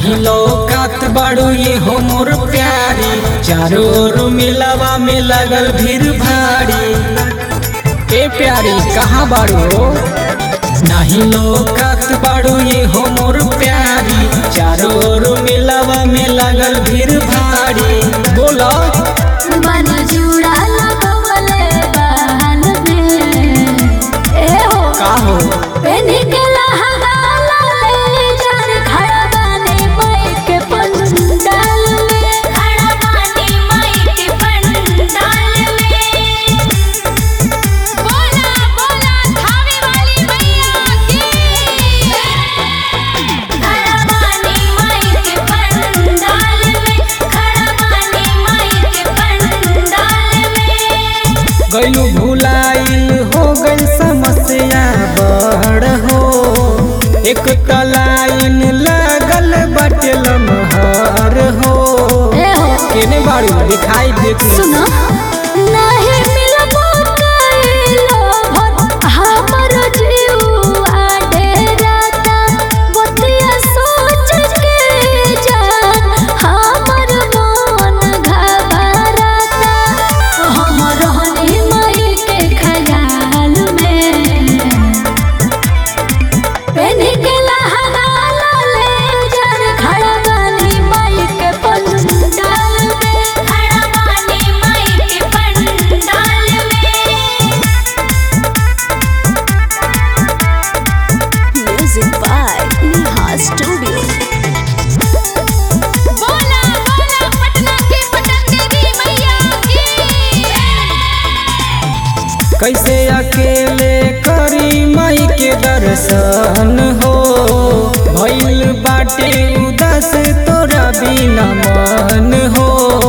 नाही लौकात बाड़ू ये हो मोर प्यारी चारों ओर मिलावा में लगल भीड़ भारी ए प्यारी कहाँ बाड़ू नाही लौकात बाड़ू ये हो मोर प्यारी चारों ओर मिलावा में लगल भीड़ भारी बोला मन जुड़ा लगवले बहन में ए हो का हो पेनी के लहंगा ले जान खड़ा बानी माई के पंडाल में खड़ा बानी माई के पंडाल में बोला बोला थावे वाली मैया की खड़ा बानी माई के पंडाल में खड़ा बानी माई के पंडाल में गलू भुलाइल हो गई समस्या बड़ हो एक तलाइन लगल बटे लमहर हो ए हो केने बाड़ू दिखाई देती सुनो नहीं मिलबो कइलो भर हमर जीवा डेराता बतिया सोच के जान हमर मन घबराता हमर हनी मई के ख्याल में पेनी के लहंगा ले जान खड़ा बानी माई के पंडाल में खड़ा बानी माई के पंडाल में म्यूजिक बाय नेहा स्टूडियो बोला बोला पटना की पटन देवी मैया की कैसे अकेले करी माई के दर्शन हो भइल बाटे उदास तोरा बिना मन हो